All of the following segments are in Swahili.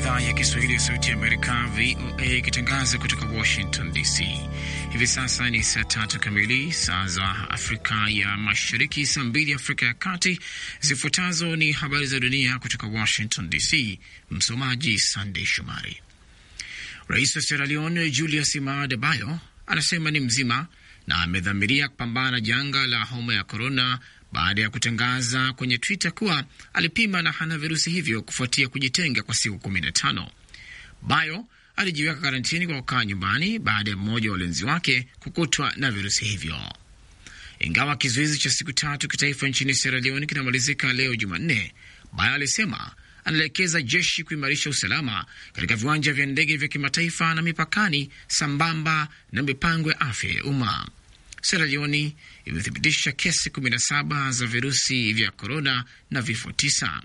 idhaa ya Kiswahili ya Sauti ya Amerika, VOA, ikitangaza kutoka Washington DC. Hivi sasa ni saa tatu kamili, saa za Afrika ya Mashariki, saa mbili Afrika ya Kati. Zifuatazo ni habari za dunia kutoka Washington DC. Msomaji Sandey Shomari. Rais wa Sierra Leone Julius Maada Bio anasema ni mzima na amedhamiria kupambana na janga la homa ya korona baada ya kutangaza kwenye Twitter kuwa alipima na hana virusi hivyo kufuatia kujitenga kwa siku kumi na tano. Bayo alijiweka karantini kwa kukaa nyumbani baada ya mmoja wa walinzi wake kukutwa na virusi hivyo. Ingawa kizuizi cha siku tatu kitaifa nchini Sierra Leone kinamalizika leo Jumanne, Bayo alisema anaelekeza jeshi kuimarisha usalama katika viwanja vya ndege vya kimataifa na mipakani, sambamba na mipango ya afya ya umma. Sierra Leone imethibitisha kesi 17 za virusi vya korona na vifo tisa.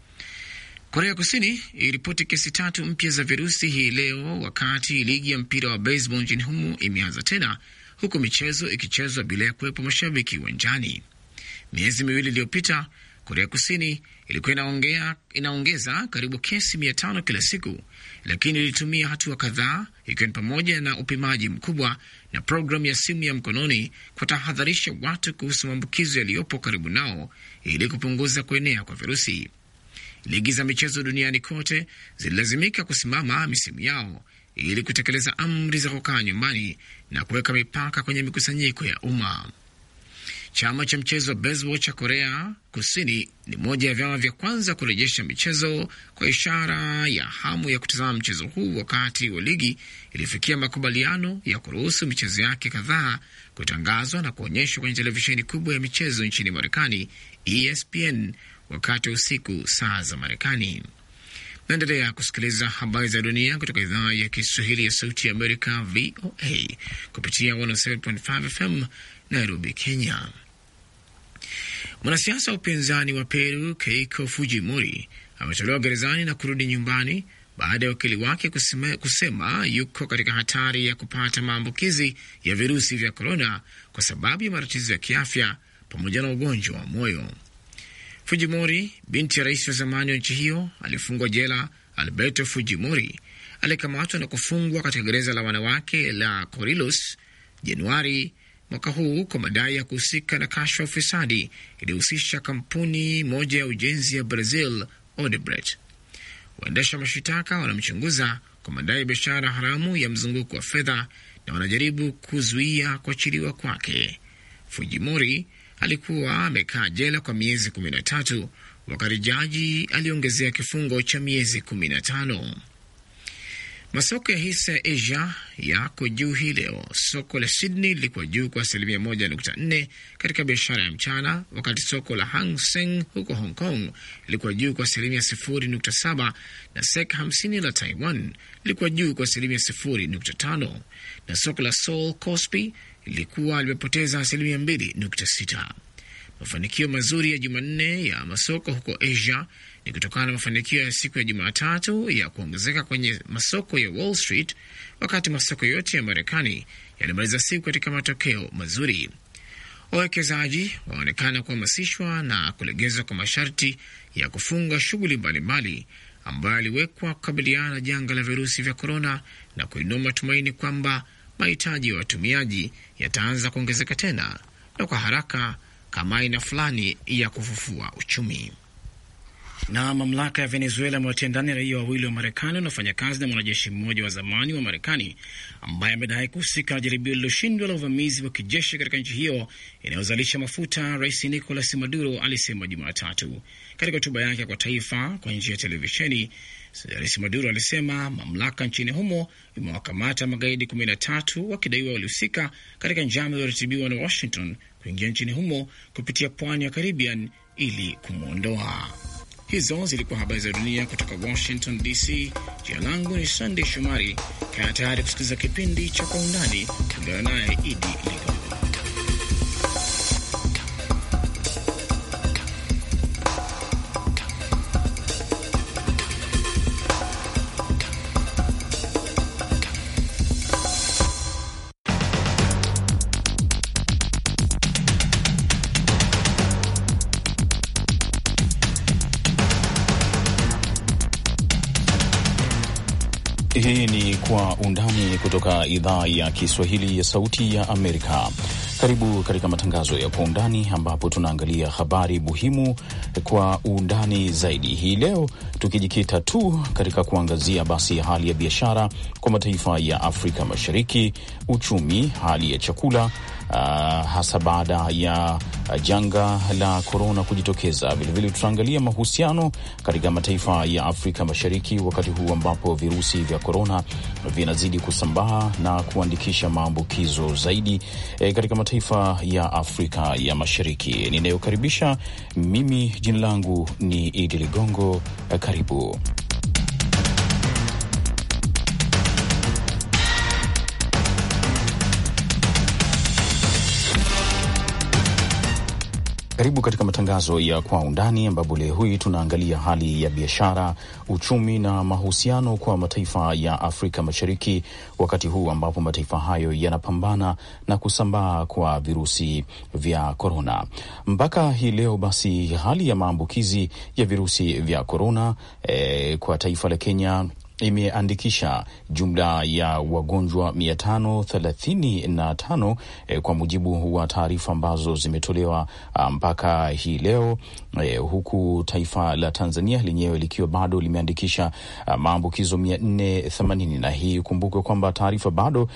Korea Kusini iliripoti kesi tatu mpya za virusi hii leo, wakati ligi ya mpira wa baseball nchini humo imeanza tena, huku michezo ikichezwa bila ya kuwepo mashabiki uwanjani. Miezi miwili iliyopita Korea Kusini ilikuwa inaongea, inaongeza karibu kesi mia tano kila siku, lakini ilitumia hatua kadhaa, ikiwa ni pamoja na upimaji mkubwa na programu ya simu ya mkononi kutahadharisha watu kuhusu maambukizo yaliyopo karibu nao ili kupunguza kuenea kwa virusi. Ligi za michezo duniani kote zililazimika kusimama misimu yao ili kutekeleza amri za kukaa nyumbani na kuweka mipaka kwenye mikusanyiko ya umma. Chama cha mchezo wa baseball cha Korea Kusini ni moja ya vyama vya kwanza kurejesha michezo kwa ishara ya hamu ya kutazama mchezo huu, wakati wa ligi ilifikia makubaliano ya kuruhusu michezo yake kadhaa kutangazwa na kuonyeshwa kwenye televisheni kubwa ya michezo nchini Marekani, ESPN, wakati wa usiku saa za Marekani. Naendelea kusikiliza habari za dunia kutoka idhaa ya Kiswahili ya Sauti ya Amerika, VOA, kupitia 107.5 FM Nairobi, Kenya. Mwanasiasa wa upinzani wa Peru Keiko Fujimori ametolewa gerezani na kurudi nyumbani baada ya wakili wake kusema, kusema yuko katika hatari ya kupata maambukizi ya virusi vya korona kwa sababu ya matatizo ya kiafya pamoja na ugonjwa wa moyo. Fujimori, binti ya rais wa zamani wa nchi hiyo alifungwa jela, Alberto Fujimori alikamatwa na kufungwa katika gereza la wanawake la Corilos Januari mwaka huu kwa madai ya kuhusika na kashfa ya ufisadi iliyohusisha kampuni moja ya ujenzi ya Brazil, Odebrecht. Waendesha mashitaka wanamchunguza kwa madai ya biashara haramu ya mzunguko wa fedha na wanajaribu kuzuia kuachiliwa kwake. Fujimori alikuwa amekaa jela kwa miezi kumi na tatu wakati jaji aliongezea kifungo cha miezi kumi na tano. Masoko ya hisa ya Asia yako juu hii leo. Soko la Sydney lilikuwa juu kwa asilimia moja nukta nne katika biashara ya mchana, wakati soko la Hang Seng huko Hong Kong lilikuwa juu kwa asilimia sifuri nukta saba na Sek hamsini la Taiwan lilikuwa juu kwa asilimia sifuri nukta tano na soko la Seoul Kospi lilikuwa limepoteza asilimia mbili nukta sita. Mafanikio mazuri ya Jumanne ya masoko huko Asia ni kutokana na mafanikio ya siku ya Jumatatu ya kuongezeka kwenye masoko ya Wall Street, wakati masoko yote ya Marekani yalimaliza siku katika matokeo mazuri. Wawekezaji waonekana kuhamasishwa na kulegezwa kwa masharti ya kufunga shughuli mbalimbali ambayo yaliwekwa kukabiliana na janga la virusi vya korona na kuinua matumaini kwamba mahitaji ya watumiaji yataanza kuongezeka tena na kwa haraka kama aina fulani ya kufufua uchumi. Na mamlaka ya Venezuela amewatia ndani raia wawili wa Marekani wanaofanya kazi na mwanajeshi mmoja wa zamani wa Marekani ambaye amedai kuhusika na jaribio lililoshindwa la uvamizi wa kijeshi katika nchi hiyo inayozalisha mafuta. Rais Nicolas Maduro alisema Jumatatu katika hotuba yake kwa taifa kwa njia ya televisheni. Rais Maduro alisema mamlaka nchini humo imewakamata magaidi kumi na tatu wakidaiwa walihusika katika njama iliyoratibiwa na Washington kuingia nchini humo kupitia pwani ya Caribbean ili kumwondoa. Hizo zilikuwa habari za dunia kutoka Washington DC. Jina langu ni Sandey Shomari. Kaa tayari kusikiliza kipindi cha Kwa Undani. Ungana naye Idi Ligo. Hii ni Kwa Undani kutoka idhaa ya Kiswahili ya Sauti ya Amerika. Karibu katika matangazo ya Kwa Undani ambapo tunaangalia habari muhimu kwa undani zaidi hii leo, tukijikita tu katika kuangazia basi hali ya biashara kwa mataifa ya Afrika Mashariki, uchumi, hali ya chakula Uh, hasa baada ya uh, janga la korona kujitokeza. Vilevile tutaangalia mahusiano katika mataifa ya Afrika Mashariki wakati huu ambapo virusi vya korona vinazidi kusambaa na kuandikisha maambukizo zaidi eh, katika mataifa ya Afrika ya Mashariki. Ninayokaribisha mimi, jina langu ni Idi Ligongo. Eh, karibu Karibu katika matangazo ya Kwa Undani, ambapo leo hii tunaangalia hali ya biashara, uchumi na mahusiano kwa mataifa ya Afrika Mashariki, wakati huu ambapo mataifa hayo yanapambana na kusambaa kwa virusi vya korona. Mpaka hii leo basi, hali ya maambukizi ya virusi vya korona eh, kwa taifa la Kenya imeandikisha jumla ya wagonjwa mia tano thelathini na tano eh, kwa mujibu wa taarifa ambazo zimetolewa mpaka hii leo eh, huku taifa la Tanzania lenyewe likiwa bado limeandikisha maambukizo mia nne themanini na hii kumbukwe kwamba taarifa bado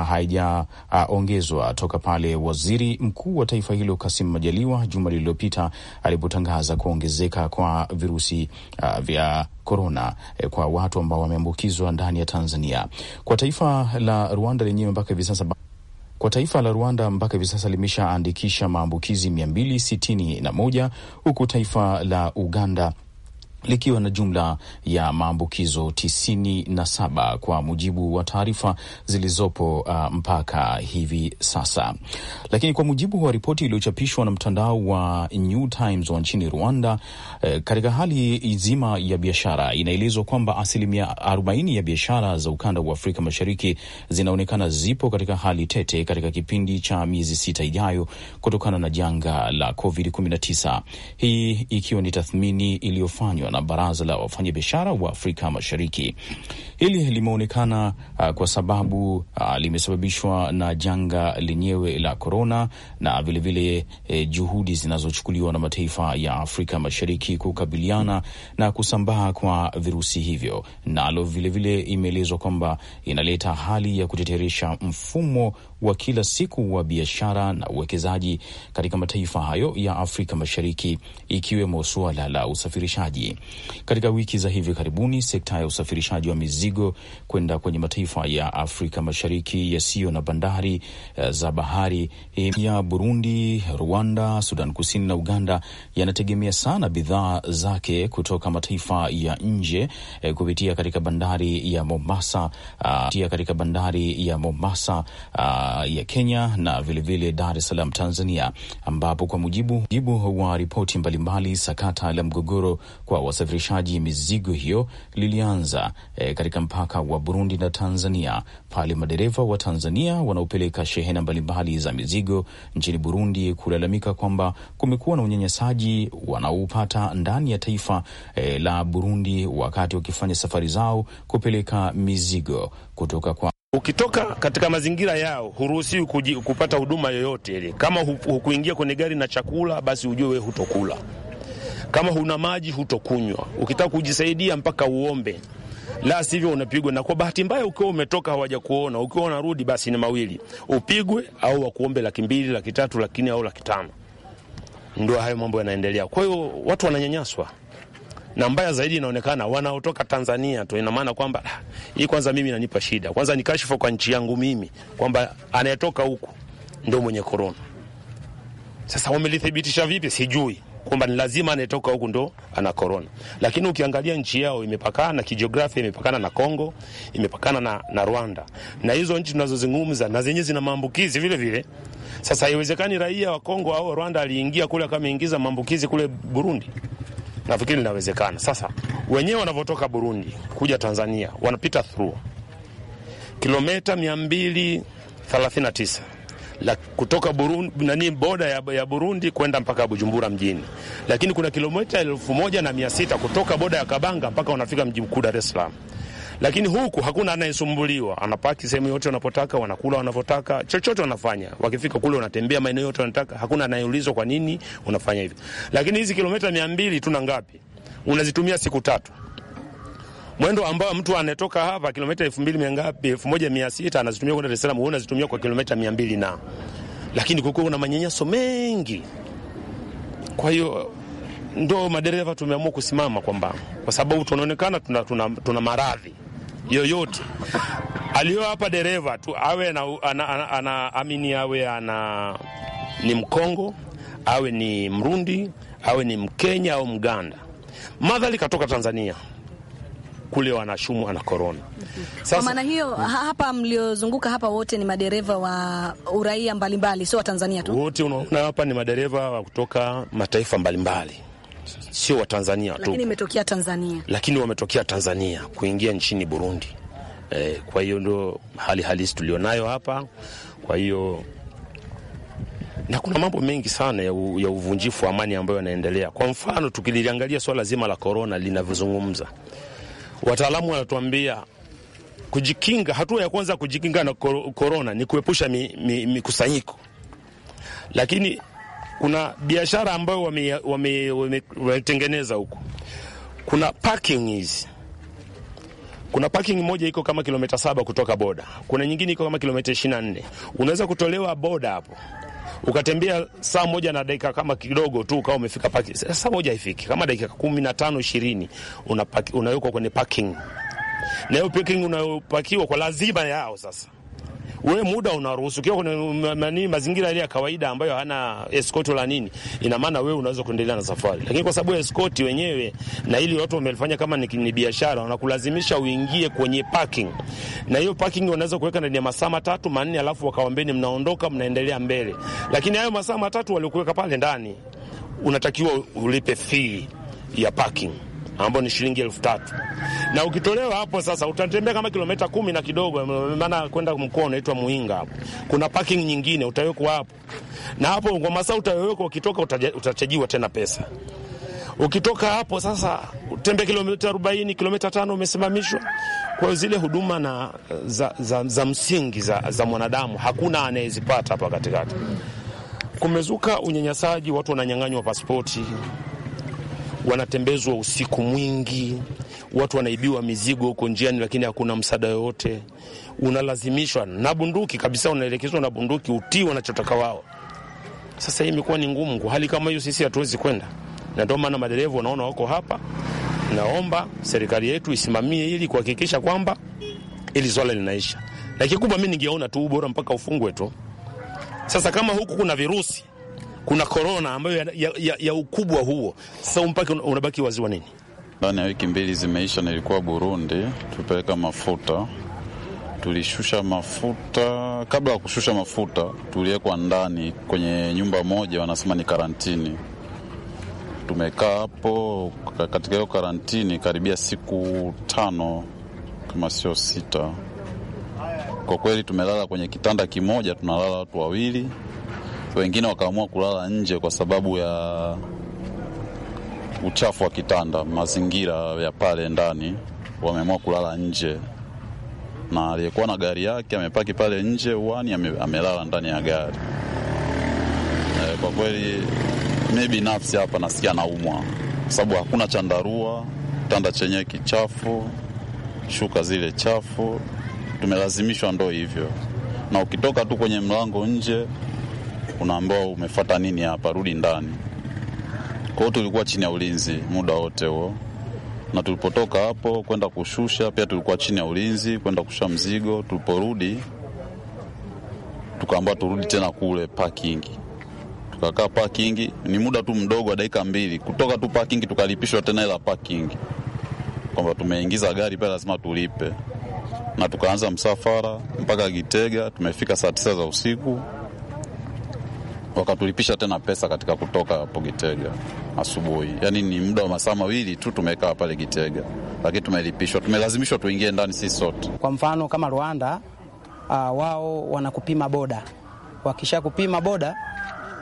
haijaongezwa toka pale waziri mkuu wa taifa hilo Kasim Majaliwa juma lililopita alipotangaza kuongezeka kwa virusi uh, vya korona eh, kwa watu ambao wameambukizwa ndani ya Tanzania. Kwa taifa la Rwanda lenyewe mpaka hivi sasa kwa taifa la Rwanda mpaka hivi sasa limeshaandikisha maambukizi mia mbili sitini na moja huku taifa la Uganda likiwa na jumla ya maambukizo tisini na saba kwa mujibu wa taarifa zilizopo uh, mpaka hivi sasa. Lakini kwa mujibu wa ripoti iliyochapishwa na mtandao wa New Times wa nchini Rwanda, eh, katika hali nzima ya biashara inaelezwa kwamba asilimia arobaini ya biashara za ukanda wa Afrika Mashariki zinaonekana zipo katika hali tete katika kipindi cha miezi sita ijayo kutokana na janga la COVID-19, hii ikiwa ni tathmini iliyofanywa na baraza la wafanyabiashara wa Afrika Mashariki. Hili limeonekana uh, kwa sababu uh, limesababishwa na janga lenyewe la korona na vilevile eh, juhudi zinazochukuliwa na mataifa ya Afrika Mashariki kukabiliana na kusambaa kwa virusi hivyo, nalo vilevile imeelezwa kwamba inaleta hali ya kuteteresha mfumo wa kila siku wa biashara na uwekezaji katika mataifa hayo ya Afrika Mashariki, ikiwemo suala la usafirishaji. Katika wiki za hivi karibuni, sekta ya usafirishaji wa mizigo kwenda kwenye mataifa ya Afrika Mashariki yasiyo na bandari uh, za bahari ya Burundi, Rwanda, Sudan Kusini na Uganda yanategemea sana bidhaa zake kutoka mataifa ya nje eh, kupitia katika bandari ya Mombasa, uh, katika bandari ya Mombasa uh, ya Kenya na vilevile Dar es Salaam Tanzania, ambapo kwa mujibu, mujibu wa ripoti mbalimbali, sakata la mgogoro kwa wasafirishaji mizigo hiyo lilianza eh, katika mpaka wa Burundi na Tanzania pale madereva wa Tanzania wanaopeleka shehena mbalimbali za mizigo nchini Burundi kulalamika kwamba kumekuwa na unyanyasaji wanaopata ndani ya taifa eh, la Burundi wakati wakifanya safari zao kupeleka mizigo kutoka kwa Ukitoka katika mazingira yao huruhusiwi kupata huduma yoyote ile. Kama hukuingia kwenye gari na chakula, basi ujue wewe hutokula. Kama huna maji, hutokunywa. Ukitaka kujisaidia mpaka uombe, la sivyo unapigwa. Na kwa bahati mbaya, ukiwa umetoka hawaja kuona, ukiwa unarudi, basi ni mawili, upigwe au wakuombe laki mbili, laki tatu, laki nne au laki tano. Ndio hayo mambo yanaendelea. Kwa hiyo watu wananyanyaswa na mbaya zaidi inaonekana wanaotoka Tanzania tu. Ina maana kwamba hii kwanza mimi inanipa shida, kwanza ni kashfa kwa nchi yangu mimi kwamba anayetoka huku ndio mwenye korona. Sasa wamelithibitisha vipi? Sijui kwamba ni lazima anayetoka huku ndo ana korona, lakini ukiangalia nchi yao imepakana kijiografia, imepakana na Kongo, imepakana na, na Rwanda, na hizo nchi tunazozungumza na zenyewe zina maambukizi vile vile. Sasa haiwezekani raia wa Kongo au Rwanda aliingia kule kama ingiza maambukizi kule Burundi. Nafikiri linawezekana. Sasa wenyewe wanavyotoka Burundi kuja Tanzania wanapita through kilomita mia mbili thelathini na tisa la kutoka Burundi, nani boda ya, ya Burundi kwenda mpaka Bujumbura mjini, lakini kuna kilomita elfu moja na mia sita kutoka boda ya Kabanga mpaka wanafika mji mkuu Dar es Salaam. lakini huku hakuna anayesumbuliwa, anapaki sehemu yote wanapotaka, wanakula wanavyotaka, chochote wanafanya. Wakifika kule wanatembea maeneo yote wanataka, hakuna anayeulizwa kwa nini unafanya hivyo. Lakini hizi kilomita mia mbili tuna ngapi? Unazitumia siku tatu mwendo ambao mtu anatoka hapa kilomita elfu mbili mia ngapi, elfu moja mia sita anazitumia kwenda Dar es Salaam, wewe unazitumia kwa kilomita mia mbili na lakini kukuwa kuna manyanyaso mengi. Kwa hiyo ndo madereva tumeamua kusimama kwamba kwa sababu tunaonekana tuna, tuna, tuna maradhi yoyote aliyo hapa dereva tu awe na, ana, ana, ana, amini awe ana ni Mkongo awe ni Mrundi awe ni Mkenya au Mganda, madhali katoka Tanzania kule wanashumu ana korona. Kwa maana hiyo hapa mliozunguka hapa wote ni madereva wa uraia mbalimbali, sio wa Tanzania tu. Wote unaona hapa ni madereva wa kutoka mataifa mbalimbali, sio wa Tanzania tu, Lakini imetokea Tanzania. lakini wametokea Tanzania kuingia nchini Burundi. Eh, kwa hiyo ndo hali halisi tulionayo hapa. Kwa hiyo na kuna mambo mengi sana ya, u, ya uvunjifu wa amani ambayo yanaendelea. Kwa mfano tukiliangalia swala zima la korona linavyozungumza, wataalamu wanatuambia kujikinga, hatua ya kwanza kujikinga na kor- korona ni kuepusha mikusanyiko mi, mi lakini kuna biashara ambayo wametengeneza wame, wame, wametengeneza huko. Kuna parking hizi, kuna parking moja iko kama kilomita saba kutoka boda, kuna nyingine iko kama kilomita ishirini na nne Unaweza kutolewa boda hapo ukatembea saa moja na dakika kama kidogo tu ukawa umefika parking. Saa moja haifiki, kama dakika kumi na tano ishirini unawekwa kwenye parking, na hiyo parking unayopakiwa kwa lazima yao sasa wewe muda unaruhusu ukiwa kwenye nani mazingira yale ya kawaida ambayo hana escort wala nini, ina maana wewe unaweza kuendelea na safari, lakini kwa sababu escort wenyewe na ili watu wamelifanya kama ni, ni biashara, wanakulazimisha uingie kwenye parking, na hiyo parking wanaweza kuweka ndani ya masaa matatu manne, alafu wakawambeni mnaondoka, mnaendelea mbele, lakini hayo masaa matatu waliokuweka pale ndani unatakiwa ulipe fee ya parking ambao ni shilingi elfu tatu na ukitolewa hapo sasa utatembea kama kilomita kumi na kidogo, maana kwenda mkoa unaitwa Muinga. Hapo kuna parking nyingine utawekwa hapo, na hapo kwa masaa utawekwa, ukitoka utachajiwa tena pesa. Ukitoka hapo sasa utembea kilomita arobaini, kilomita tano umesimamishwa. Kwa hiyo zile huduma na za, za, za msingi za, za mwanadamu hakuna anayezipata hapa katikati. Kumezuka unyanyasaji, watu wananyang'anywa pasipoti wanatembezwa usiku mwingi, watu wanaibiwa mizigo huko njiani, lakini hakuna msaada yoyote. Unalazimishwa na bunduki kabisa, unaelekezwa na bunduki utii wanachotaka wao. Sasa hii imekuwa ni ngumu. Kwa hali kama hiyo, sisi hatuwezi kwenda, na ndio maana madereva wanaona wako hapa. Naomba serikali yetu isimamie ili kuhakikisha kwamba ili swala linaisha, na kikubwa mi ningeona tu bora mpaka ufungwe tu. Sasa kama huku kuna virusi kuna korona ambayo ya, ya, ya, ya ukubwa huo, sasa mpaka unabaki waziwa nini? Ndani ya wiki mbili zimeisha, nilikuwa Burundi, tupeleka mafuta, tulishusha mafuta. Kabla ya kushusha mafuta, tuliwekwa ndani kwenye nyumba moja, wanasema ni karantini. Tumekaa hapo katika hiyo karantini karibia siku tano kama sio sita. Kwa kweli tumelala kwenye kitanda kimoja, tunalala watu wawili wengine wakaamua kulala nje kwa sababu ya uchafu wa kitanda, mazingira ya pale ndani, wameamua kulala nje, na aliyekuwa na gari yake amepaki pale nje uani, ame, amelala ndani ya gari. E, kwa kweli mi binafsi hapa nasikia naumwa kwa sababu hakuna chandarua, kitanda chenyewe kichafu, shuka zile chafu, tumelazimishwa ndo hivyo, na ukitoka tu kwenye mlango nje unaambiwa umefata nini hapa, rudi ndani. Kwa hiyo tulikuwa chini ya ulinzi muda wote huo, na tulipotoka hapo kwenda kushusha pia tulikuwa chini ya ulinzi kwenda kushusha mzigo. Tuliporudi tukaambiwa turudi tena kule parking, tukakaa parking. Ni muda tu mdogo wa dakika mbili kutoka tu parking, tukalipishwa tena ila parking, kwamba tumeingiza gari pale lazima tulipe, na tukaanza msafara mpaka Gitega. Tumefika saa tisa za usiku wakatulipisha tena pesa katika kutoka hapo Gitega asubuhi. Yaani ni muda wa masaa mawili tu tumekaa pale Gitega, lakini tumelipishwa, tumelazimishwa tuingie ndani sisi sote. Kwa mfano kama Rwanda, uh, wao wanakupima boda, wakisha kupima boda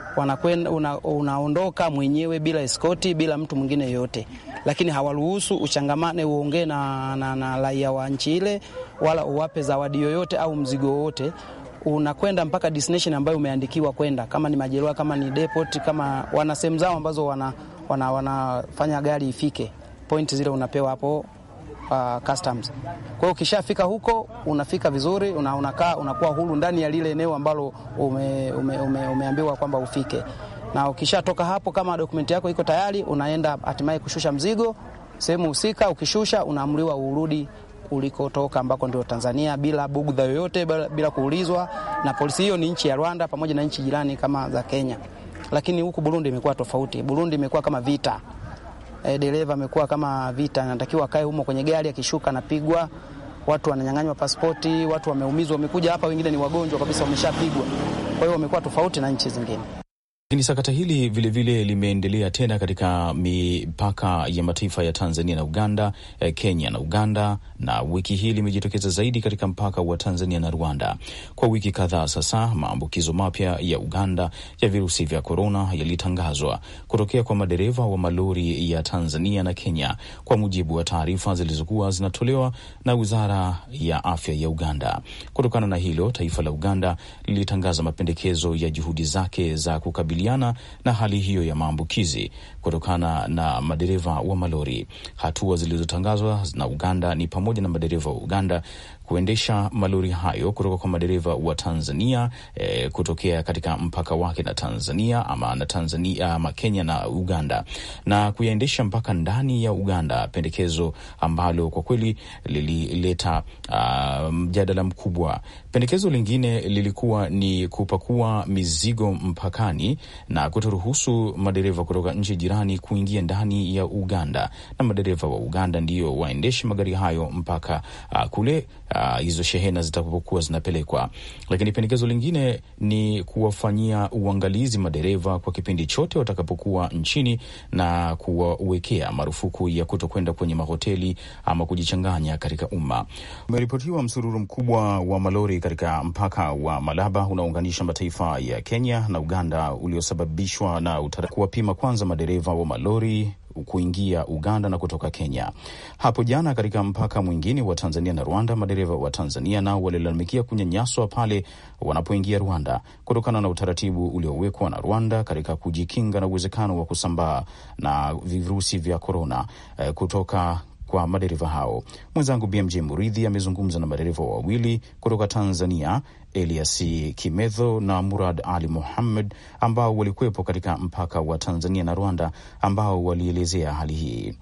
wanakwenda una, unaondoka mwenyewe bila eskoti, bila mtu mwingine yoyote, lakini hawaruhusu uchangamane, uongee na, na, na raia wa nchi ile, wala uwape zawadi yoyote au mzigo wowote unakwenda mpaka destination ambayo umeandikiwa kwenda, kama ni majeruhi, kama ni depot, kama wana sehemu zao ambazo wana, wana, wanafanya gari ifike point zile unapewa hapo uh, customs. Kwa hiyo ukishafika huko unafika vizuri, una, unakaa unakuwa huru ndani ya lile eneo ambalo ume, ume, ume, umeambiwa kwamba ufike, na ukishatoka hapo, kama dokumenti yako iko tayari, unaenda hatimaye kushusha mzigo sehemu husika. Ukishusha unaamriwa urudi ulikotoka ambako ndio Tanzania bila bugdha yoyote, bila kuulizwa na polisi. Hiyo ni nchi ya Rwanda pamoja na nchi jirani kama za Kenya, lakini huku Burundi imekuwa tofauti. Burundi imekuwa kama vita e, dereva amekuwa kama vita, anatakiwa akae humo kwenye gari, akishuka anapigwa, watu wananyang'anywa pasipoti, watu wameumizwa, wamekuja hapa, wengine ni wagonjwa kabisa, wameshapigwa. Kwa hiyo wamekuwa tofauti na nchi zingine. Lakini sakata hili vilevile limeendelea tena katika mipaka ya mataifa ya Tanzania na Uganda, Kenya na Uganda, na wiki hii limejitokeza zaidi katika mpaka wa Tanzania na Rwanda. Kwa wiki kadhaa sasa, maambukizo mapya ya Uganda ya virusi vya korona yalitangazwa kutokea kwa madereva wa malori ya Tanzania na Kenya, kwa mujibu wa taarifa zilizokuwa zinatolewa na Wizara ya Afya ya Uganda. Kutokana na hilo, taifa la Uganda lilitangaza mapendekezo ya juhudi zake za kukabili na hali hiyo ya maambukizi kutokana na madereva wa malori. Hatua zilizotangazwa na Uganda ni pamoja na madereva wa Uganda kuendesha malori hayo kutoka kwa madereva wa Tanzania e, kutokea katika mpaka wake na Tanzania ama na Tanzania ama Kenya na Uganda na kuyaendesha mpaka ndani ya Uganda, pendekezo ambalo kwa kweli lilileta uh, mjadala mkubwa. Pendekezo lingine lilikuwa ni kupakua mizigo mpakani na kutoruhusu madereva kutoka nchi jirani kuingia ndani ya Uganda, na madereva wa Uganda ndio waendeshe magari hayo mpaka uh, kule uh, hizo shehena zitakapokuwa zinapelekwa. Lakini pendekezo lingine ni kuwafanyia uangalizi madereva kwa kipindi chote watakapokuwa nchini na kuwawekea marufuku ya kutokwenda kwenye mahoteli ama kujichanganya katika umma. Umeripotiwa msururu mkubwa wa malori katika mpaka wa Malaba unaounganisha mataifa ya Kenya na Uganda uliosababishwa na kuwapima kwanza madereva wa malori kuingia Uganda na kutoka Kenya. Hapo jana katika mpaka mwingine wa Tanzania na Rwanda, madereva wa Tanzania nao walilalamikia kunyanyaswa pale wanapoingia Rwanda kutokana na utaratibu uliowekwa na Rwanda katika kujikinga na uwezekano wa kusambaa na virusi vya korona eh, kutoka kwa madereva hao. Mwenzangu BMJ Muridhi amezungumza na madereva wawili kutoka Tanzania, Elias Kimedho na Murad Ali Muhammad, ambao walikuwepo katika mpaka wa Tanzania na Rwanda, ambao walielezea hali hii.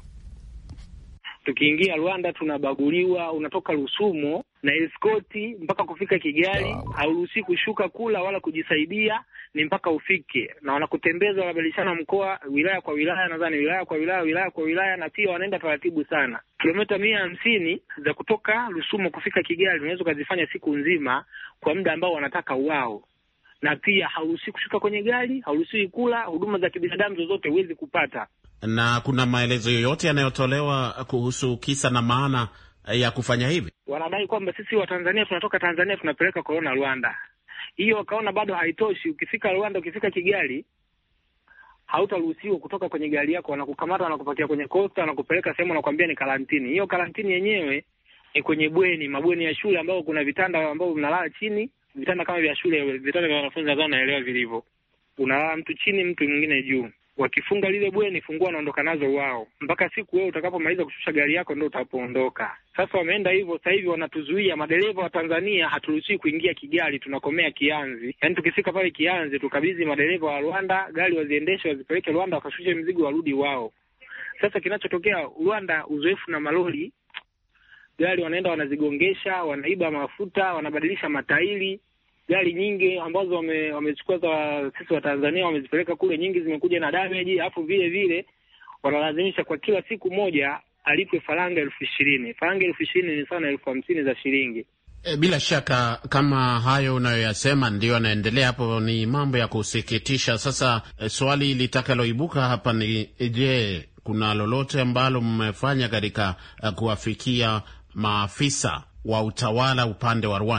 Tukiingia Rwanda tunabaguliwa, unatoka Rusumo na eskoti mpaka kufika Kigali. Wow. Hauruhusi kushuka kula wala kujisaidia, ni mpaka ufike, na wanakutembeza wanabadilishana mkoa, wilaya kwa wilaya, nadhani wilaya kwa wilaya, wilaya kwa wilaya, na pia wanaenda taratibu sana. Kilomita mia hamsini za kutoka Rusumo kufika Kigali unaweza ukazifanya siku nzima kwa muda ambao wanataka wao, na pia hauruhusi kushuka kwenye gari, hauruhusi kula, huduma za kibinadamu zozote huwezi kupata. Na kuna maelezo yoyote yanayotolewa kuhusu kisa na maana ya kufanya hivi? Wanadai kwamba sisi Watanzania tunatoka Tanzania tunapeleka korona Rwanda. Hiyo wakaona bado haitoshi. Ukifika Rwanda, ukifika Kigali, hautaruhusiwa kutoka kwenye gari yako, wanakukamata, wanakupakia kwenye kosta, wanakupeleka sehemu, wanakuambia ni karantini. Hiyo karantini yenyewe ni kwenye bweni, mabweni ya shule ambao kuna vitanda ambao mnalala chini, vitanda kama vya shule, vitanda vya wanafunzi, nadhani naelewa vilivyo. Unalala mtu chini, mtu mwingine juu. Wakifunga lile bweni, fungua wanaondoka nazo wao, mpaka siku wewe utakapomaliza kushusha gari yako ndo utapoondoka. Sasa wameenda hivyo, sasa hivi wanatuzuia madereva wa Tanzania, haturuhusiwi kuingia Kigali, tunakomea Kianzi. Yaani tukifika pale Kianzi tukabidhi madereva wa Rwanda gari waziendeshe, wazipeleke Rwanda, wakashushe mzigo, warudi wao. Sasa kinachotokea Rwanda, uzoefu na malori, gari wanaenda wanazigongesha, wanaiba mafuta, wanabadilisha matairi gari nyingi ambazo wame, wamechukua za sisi wa Tanzania wamezipeleka kule, nyingi zimekuja na damage, alafu vile vile wanalazimisha kwa kila siku moja alipwe faranga elfu ishirini. Faranga elfu ishirini ni sawa na elfu hamsini za shilingi. E, bila shaka kama hayo unayoyasema ndiyo yanaendelea hapo, ni mambo ya kusikitisha. Sasa e, swali litakaloibuka hapa ni je, kuna lolote ambalo mmefanya katika uh, kuwafikia maafisa wa utawala upande wa Rwanda?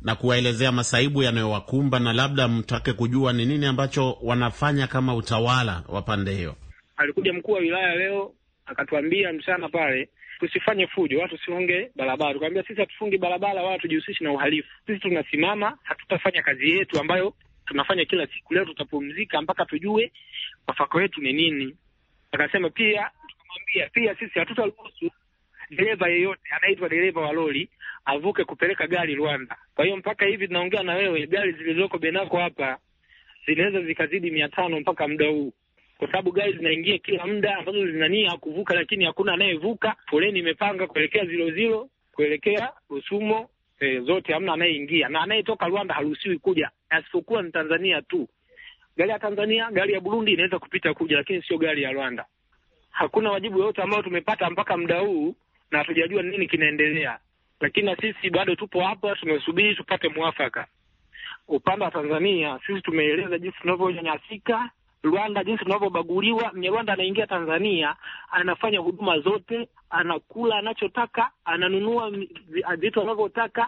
na kuwaelezea masaibu yanayowakumba na labda mtake kujua ni nini ambacho wanafanya kama utawala wa pande hiyo. Alikuja mkuu wa wilaya leo akatuambia mchana pale tusifanye fujo, watu sifunge barabara. Tukamwambia sisi hatufungi barabara wala tujihusishi na uhalifu. Sisi tunasimama, hatutafanya kazi yetu ambayo tunafanya kila siku. Leo tutapumzika mpaka tujue mafako yetu ni nini. Akasema pia, tukamwambia pia sisi hatutaruhusu dereva yeyote anaitwa dereva wa lori avuke kupeleka gari Rwanda. Kwa hiyo mpaka hivi tunaongea na wewe, gari zilizoko Benako hapa zinaweza zikazidi mia tano mpaka muda huu kwa sababu gari zinaingia kila muda ambazo zinania kuvuka, lakini hakuna anayevuka. Foleni imepanga kuelekea zilo zilo, kuelekea Rusumo, e, zote hamna anayeingia, na anayetoka Rwanda haruhusiwi kuja, asipokuwa ni Tanzania tu. Gari ya Tanzania, gari ya Burundi inaweza kupita kuja, lakini sio gari ya Rwanda. Hakuna wajibu yoyote ambao tumepata mpaka muda huu, na hatujajua nini kinaendelea, lakini na sisi bado tupo hapa, tumesubiri tupate mwafaka. Upande wa Tanzania, sisi tumeeleza jinsi tunavyonyanyasika Rwanda jinsi tunavyobaguliwa. Mnyarwanda anaingia Tanzania, anafanya huduma zote, anakula anachotaka, ananunua vitu anavyotaka,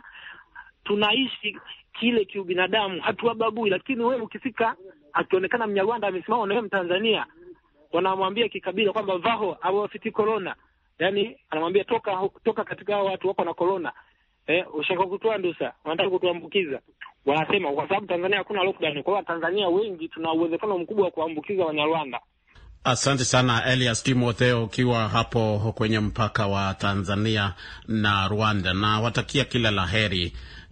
tunaishi kile kiubinadamu, hatuwabagui. Lakini wewe ukifika, akionekana Mnyarwanda amesimama na wewe Mtanzania, wanamwambia kikabila kwamba vaho awafiti corona, yani anamwambia toka toka katika hao watu wako na corona. Eh, ushaka kutoa ndusa, wanataka kutuambukiza wanasema kwa sababu Tanzania hakuna lockdown. Kwa hiyo Tanzania wengi tuna uwezekano mkubwa wa kuambukiza Wanyarwanda. Asante sana Elias Timotheo, ukiwa hapo kwenye mpaka wa Tanzania na Rwanda, na watakia kila la heri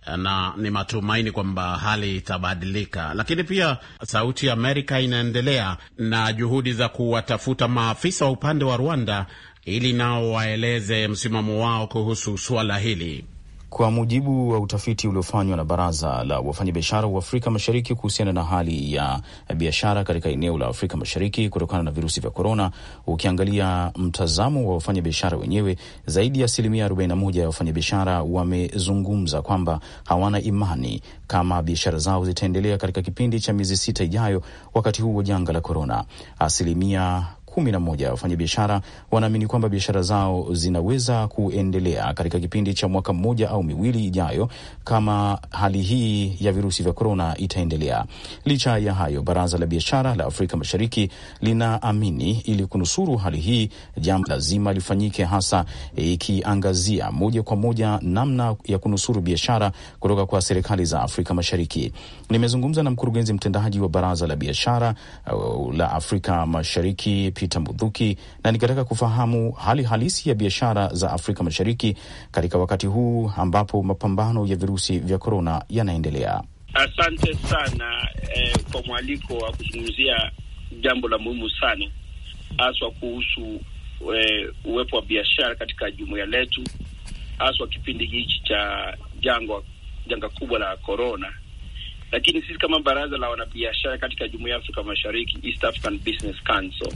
na ni matumaini kwamba hali itabadilika. Lakini pia Sauti ya Amerika inaendelea na juhudi za kuwatafuta maafisa wa upande wa Rwanda ili nao waeleze msimamo wao kuhusu suala hili. Kwa mujibu wa utafiti uliofanywa na Baraza la Wafanyabiashara wa Afrika Mashariki kuhusiana na hali ya biashara katika eneo la Afrika Mashariki kutokana na virusi vya korona, ukiangalia mtazamo wa wafanyabiashara wenyewe, zaidi ya asilimia 41 ya wafanyabiashara wamezungumza kwamba hawana imani kama biashara zao zitaendelea katika kipindi cha miezi sita ijayo, wakati huu wa janga la korona. Asilimia kumi na moja ya wafanyabiashara wanaamini kwamba biashara zao zinaweza kuendelea katika kipindi cha mwaka mmoja au miwili ijayo kama hali hii ya virusi vya korona itaendelea. Licha ya hayo, baraza la biashara la Afrika Mashariki linaamini ili kunusuru hali hii, jambo lazima lifanyike, hasa ikiangazia moja kwa moja namna ya kunusuru biashara kutoka kwa serikali za Afrika Mashariki. Nimezungumza na mkurugenzi mtendaji wa baraza la biashara uh, la Afrika Mashariki Peter Mudhuki na nikataka kufahamu hali halisi ya biashara za Afrika Mashariki katika wakati huu ambapo mapambano ya virusi vya korona yanaendelea. Asante sana eh, kwa mwaliko wa kuzungumzia jambo la muhimu sana haswa kuhusu eh, uwepo wa biashara katika jumuiya letu, haswa kipindi hichi cha jangwa janga kubwa la korona. Lakini sisi kama baraza la wanabiashara katika jumuiya ya Afrika Mashariki, East African Business Council,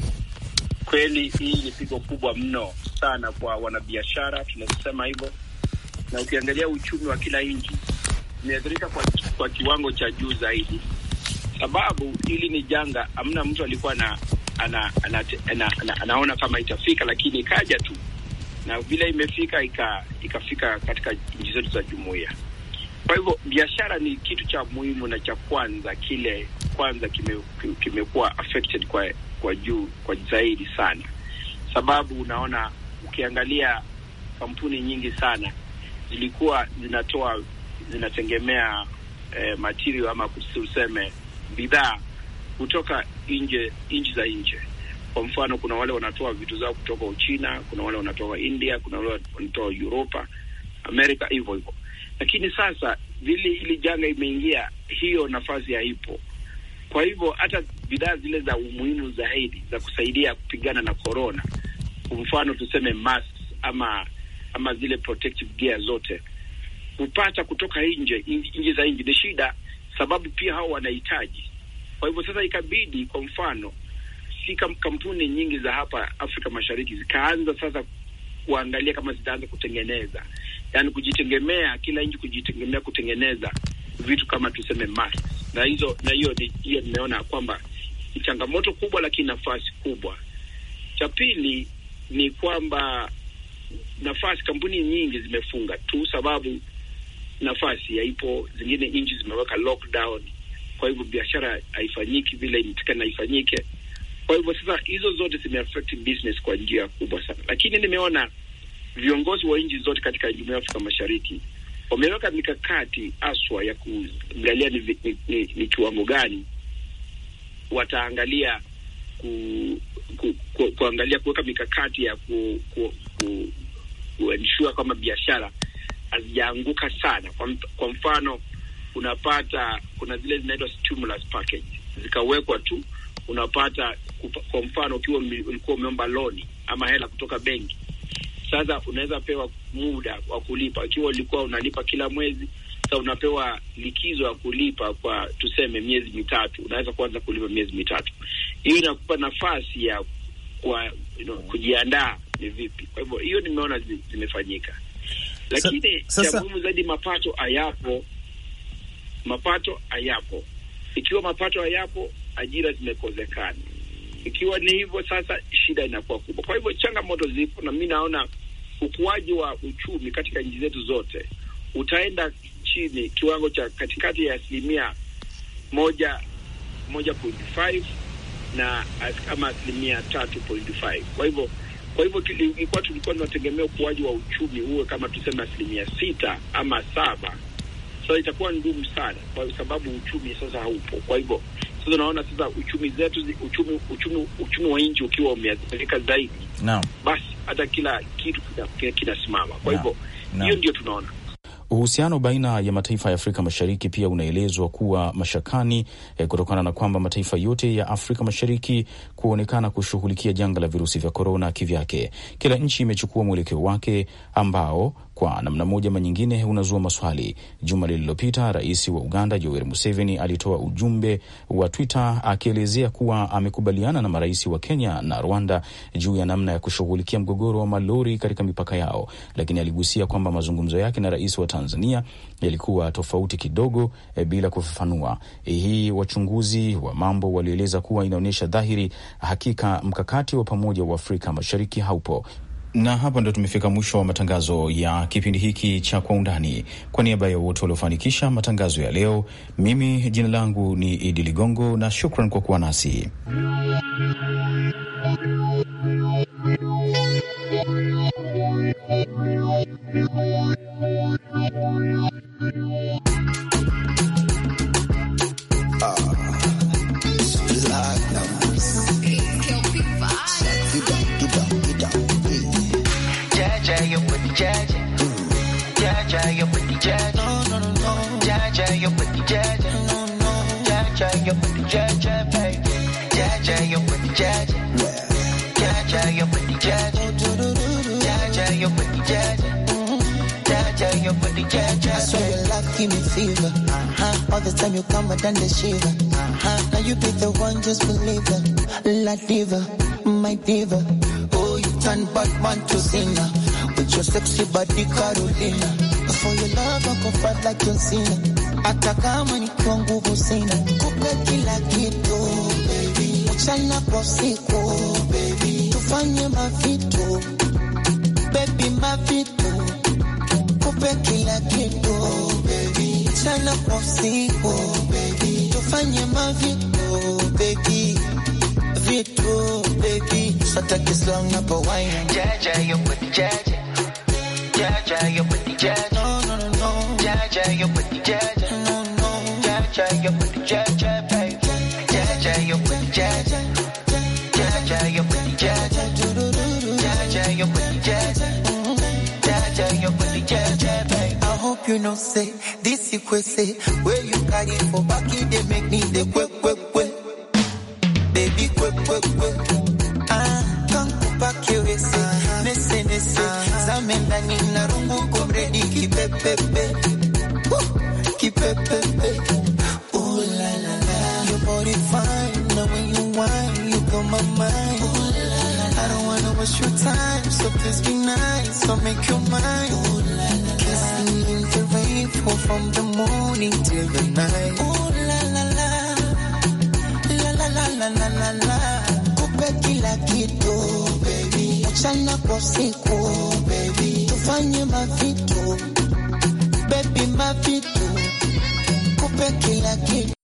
kweli hii ni pigo kubwa mno sana kwa wanabiashara, tunasema hivyo, na ukiangalia uchumi wa kila nchi imeathirika kwa, kwa kiwango cha juu zaidi, sababu hili ni janga, hamna mtu alikuwa na ana, ana, ana, ana, anaona kama itafika, lakini ikaja tu na vile imefika ika, ikafika katika nchi zetu za jumuiya. Kwa hivyo biashara ni kitu cha muhimu na cha kwanza, kile kwanza kimekuwa kime affected kwa kwa juu kwa zaidi sana, sababu unaona, ukiangalia kampuni nyingi sana zilikuwa zinatoa zinategemea eh, material ama tuseme bidhaa kutoka nje nchi za nje. Kwa mfano, kuna wale wanatoa vitu zao kutoka Uchina, kuna wale wanatoka India, kuna wale wanatoa Europa, Amerika, hivyo hivyo. Lakini sasa vile hili janga imeingia, hiyo nafasi haipo. Kwa hivyo hata bidhaa zile za umuhimu zaidi za kusaidia kupigana na corona, kwa mfano tuseme masks ama ama zile protective gear zote kupata kutoka nje nchi za nje ni shida, sababu pia hao wanahitaji. Kwa hivyo sasa ikabidi, kwa mfano, si kampuni nyingi za hapa Afrika Mashariki zikaanza sasa kuangalia kama zitaanza kutengeneza, yaani kujitegemea, kila nchi kujitegemea kutengeneza vitu kama tuseme masks, na hizo na hiyo hiyo nimeona kwamba ni changamoto kubwa, lakini nafasi kubwa. Cha pili ni kwamba nafasi, kampuni nyingi zimefunga tu sababu nafasi haipo, zingine nchi zimeweka lockdown, kwa hivyo biashara haifanyiki vile inatakana ifanyike. Kwa hivyo sasa hizo zote zimeaffect business kwa njia kubwa sana, lakini nimeona viongozi wa nchi zote katika jumuiya ya Afrika Mashariki wameweka mikakati aswa ya kuangalia ni, ni, ni, ni kiwango gani wataangalia ku, ku, ku, kuangalia kuweka mikakati ya ku, ku, ku, kuensure kwamba biashara hazijaanguka sana. Kwa, kwa mfano unapata kuna zile zinaitwa stimulus package zikawekwa tu, unapata kupa, kwa mfano ukiwa ulikuwa umeomba loni ama hela kutoka benki, sasa unaweza pewa muda wa kulipa. Ikiwa ulikuwa unalipa kila mwezi, sasa unapewa likizo ya kulipa kwa tuseme miezi mitatu, unaweza kuanza kulipa miezi mitatu. Hiyo inakupa nafasi ya kwa you know, kujiandaa ni vipi. Kwa hivyo hiyo nimeona zi, zimefanyika, lakini cha muhimu zaidi mapato hayapo, mapato hayapo. Ikiwa mapato hayapo, ajira zimekozekana. Ikiwa ni hivyo, sasa shida inakuwa kubwa. Kwa hivyo changamoto zipo, na mi naona ukuaji wa uchumi katika nchi zetu zote utaenda chini kiwango cha katikati ya asilimia moja moja point five na kama asilimia tatu point five. Kwa hivyo kwa hivyo ilikuwa tulikuwa tunategemea ukuaji wa uchumi uwe kama tuseme asilimia sita ama saba. Sasa itakuwa ngumu sana, kwa sababu uchumi sasa haupo. Kwa hivyo sasa unaona sasa uchumi zetu uchumi uchumi uchumi wa nchi ukiwa umeathirika zaidi, naam, basi hata kila kitu kinasimama. Kwa hivyo hiyo ndio tunaona Uhusiano baina ya mataifa ya Afrika Mashariki pia unaelezwa kuwa mashakani eh, kutokana na kwamba mataifa yote ya Afrika Mashariki kuonekana kushughulikia janga la virusi vya korona kivyake. Kila nchi imechukua mwelekeo wake ambao kwa namna moja ama nyingine unazua maswali. Juma lililopita, rais wa Uganda Yoweri Museveni alitoa ujumbe wa Twitter akielezea kuwa amekubaliana na marais wa Kenya na Rwanda juu ya namna ya kushughulikia mgogoro wa malori katika mipaka yao, lakini aligusia kwamba mazungumzo yake na rais wa Tanzania yalikuwa tofauti kidogo e, bila kufafanua e, hii. Wachunguzi wa mambo walieleza kuwa inaonyesha dhahiri hakika mkakati wa pamoja wa Afrika Mashariki haupo na hapa ndo tumefika mwisho wa matangazo ya kipindi hiki cha Kwa Undani. Kwa niaba ya wote waliofanikisha matangazo ya leo, mimi jina langu ni Idi Ligongo na shukran kwa kuwa nasi. give me fever. Uh-huh. All the time you come, but then the shiver. Uh-huh. Now you be the one, just believe it. La diva, my diva. Oh, you turn Batman to singer. With your sexy body, Carolina. For your love, I go fight like John Cena. Hata kama nikiwa nguvu sina, kupe kila kitu baby, mchana kwa usiku baby, tufanye mavitu baby, mavitu kupe kila kitu baby, mchana kwa usiku baby, tufanye mavitu baby, vitu baby, sataki slang na pawaina jaja yo put jaja jaja yo put jaja no no no no jaja yo put jaja no no jaja yo put jaja baby jaja yo put jaja jaja yo put jaja jaja yo put jaja jaja yo put jaja baby I hope you know say this you could say where you carry for back it they make me the quick quick quick baby quick quick quick ah come back here say nese nese zame ndani na rungu kumredi kipepepe kipepepe ooh la la la your body fine now when you whine you blow my mind ooh la la I don't wanna waste your time so please be nice so make your mind ooh la la kissing in the rain fall from the morning till the night ooh la la la la la la la la la la kupe kila kitu baby mchana kwa usiku baby tufanye mavitu baby mavitu kupe kila kitu